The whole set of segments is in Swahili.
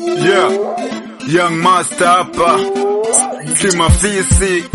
Yeah, Young Master hapa, Kimafisi,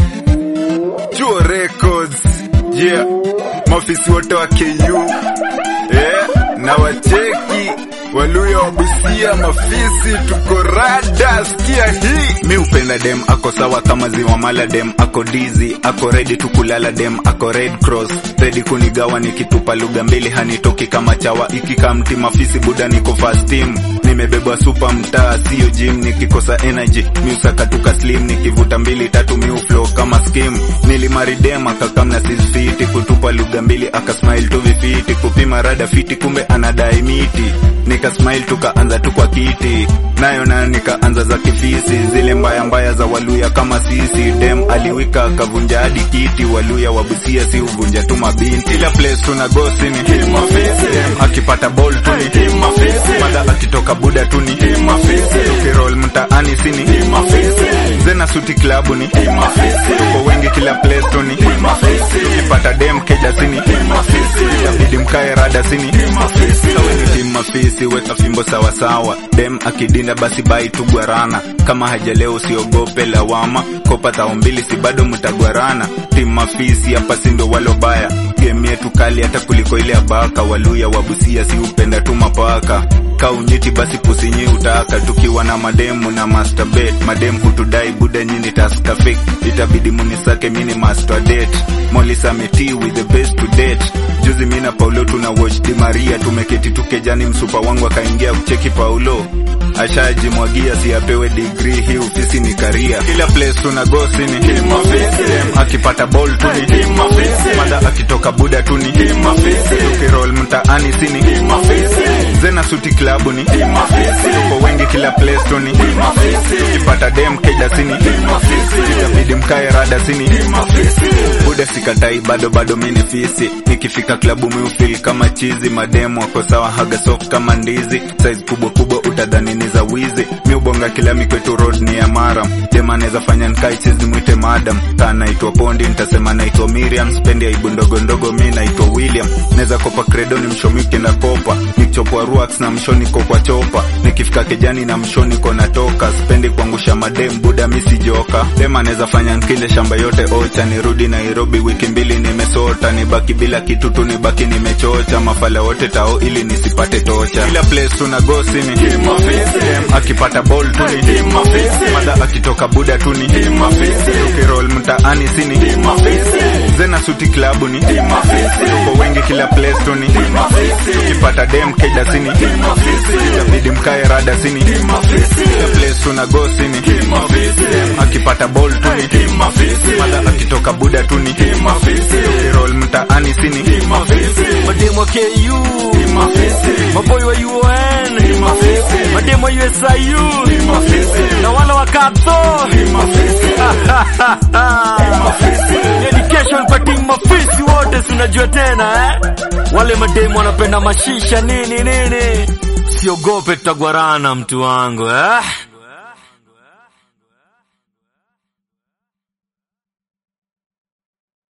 Chuo Records. Yeah, mafisi wote wa KU eh, na wacheki Waluya wa Busia, mafisi tuko rada, sikia hii. Mi upenda dem ako sawa kama ziwa mala, dem ako dizi, ako ready tukulala, dem ako red cross, ready kunigawa nikitupa lugha mbili, hanitoki kama chawa, ikika mti mafisi buda, niko fast team nimebebwa super mtaa, sio gym. Nikikosa energy miusaka tuka slim, nikivuta mbili tatu miu flow kama skim. Nilimaridem akakamna sisfiti, kutupa lugha mbili akasmile tu vifiti, kupima rada fiti, kumbe anadai miti. Nikasmile tukaanza tu kwa kiti, nayo nayo nikaanza za kifisi, zile mbaya mbaya za Waluya kama sisi. Dem aliwika akavunja hadi kiti, Waluya wa Busia si uvunja tu mabinti. Ila place tuna gosi ni dem akipata ball tu ni mada akitoka buda tu ni tukirol mtaani sini zena suti klabu ni tuko wengi kila place tu ni tukipata dem keja sini itabidi mkae rada sini sawe ni tim mafisi weka fimbo sawasawa dem akidinda basi bai tu gwarana kama hajaleo usiogope lawama kopa tao mbili si bado mtagwarana tim mafisi hapa sindo walobaya game yetu kali hata kuliko ile abaka waluya wabusia si upenda tu mapaka kaunyiti basi pusinyi utaka tukiwa na mademu na masturbate mademu hutudai buda nyini taska fake itabidi munisake mini master date molisa meti with the best to date juzi mina paulo tuna watch di maria tumeketi tukejani msupa wangu akaingia kucheki paulo ashajimwagia si apewe degree hii ofisi ni karia kila place tuna gosi ni dem akipata ball tu ni mada akitoka buda tu ni tukirol mtaani sini zena suti klabu ni tuko wengi kila place tu ni tukipata dem keja sini itabidi mkae rada sini buda sikatai bado bado mini fisi nikifika klabu miufil kama chizi mademu wako sawa haga soft kama ndizi size kubwa kubwa utadhani ni za wizi miubonga kila mikwetu road ni ya maram dem anaweza fanya nkai chizi mwite madam kaa naitwa pondi nitasema naitwa miriam spendi aibu ndogo ndogo mi naitwa william naweza kopa credo ni mshomi ukienda kopa nikichopwa ruax na mshoni ko kwa chopa nikifika kejani na mshoni ko natoka spendi kuangusha madem buda misi joka dem anaweza fanya nkile shamba yote ocha nirudi nairobi wiki mbili nimesota nibaki bila kitu tu nibaki nimechocha mafala wote tao ili nisipate tocha kila place tuna gosi ni dem akipata ball tu ni mada akitoka buda tu ni tukirol mtaani sini zena suti klabu ni tuko wengi kila place tu ni tukipata dem keja sini itabidi mkae rada sini kila place tuna gosi ni dem akipata ball tu ni mada akitoka buda tu ni tukirol mtaani sini mademo wa KU maboy wa UON mademo wa USIU na wale wa Kapso education kwa team mafisi wote sinajua tena eh? wale mademo wanapenda mashisha nini nini siogope tutagwarana mtu wangu eh?